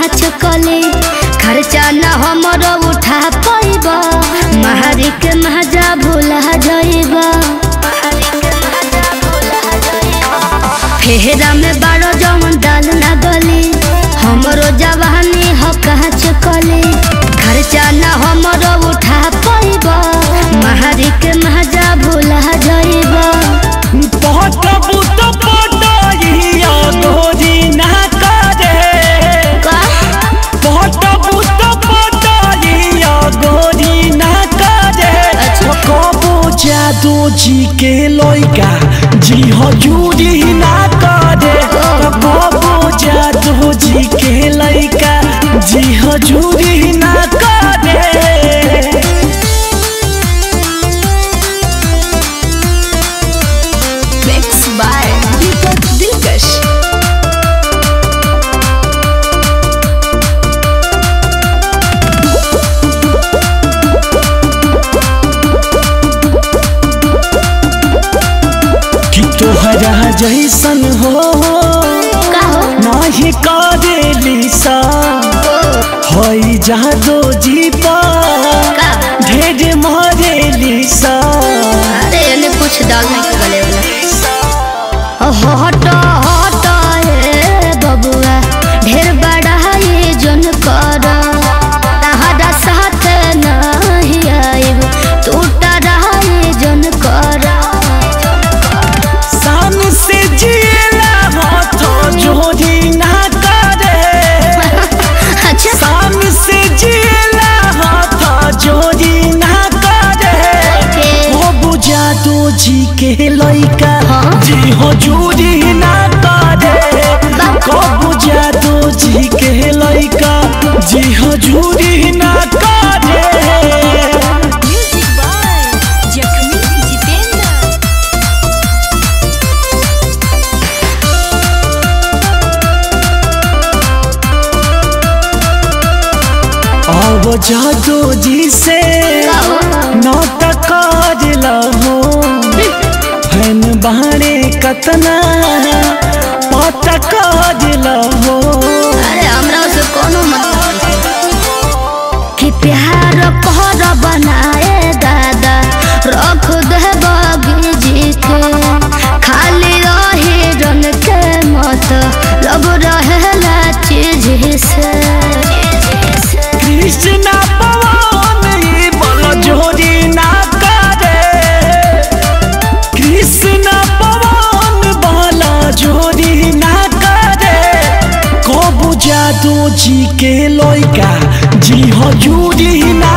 काच कले खर्चा न हमरो उठा पैब महारी के महजा भूला जाइब फेहरा में बारो जवन डाल न गली हमरो जवानी हो काच कले खर्चा न हमरो उठा पैब महारी के महजा भूला जाइब पटबू तो पटइया गोरी ना करे का पटबू तो पटइया गोरी ना करे अच्छा। कबो जादू जी के लइका जी हजूरी ना करे कबो जादू जी के लइका जी हजूरी ना करे Mixed by Deepak Dilkash. कि तोहरा जैसन हो का हो नाही करेली सा हई जादो जी पर का ढेर मारेली सा अरे एने कुछ डाल नहीं के गले वाला हट हट ए बबुआ ढेर बड़ा ये जन कर तहरा साथ नहीं आइब तू टरा ये जन कर सान से जिएला हाथ जोड़ी ना करे अच्छा सान से जिएला हाथ जोड़ी ना करे के हो बुझा दो जी के लइका हाँ। जी हजूरी ना करे को बुझा दो जी के लइका जी हजूरी ना करे Music by Jakhmi Jitendra. अब जादू जी से नाटक लहो फैन बाणे कतना पटक लहो अरे हमरा से कोनो मतलब नहीं। कि प्यार कहर बनाए दादा रख दे बगीजी के खाली रही रन के मत लब रहेला चीज से कृष्ण पवन ई बल जोड़ी ना करे कृष्ण पवन बल जोड़ी ना करे को बुझा दो जी के लइका जी हजूरी ना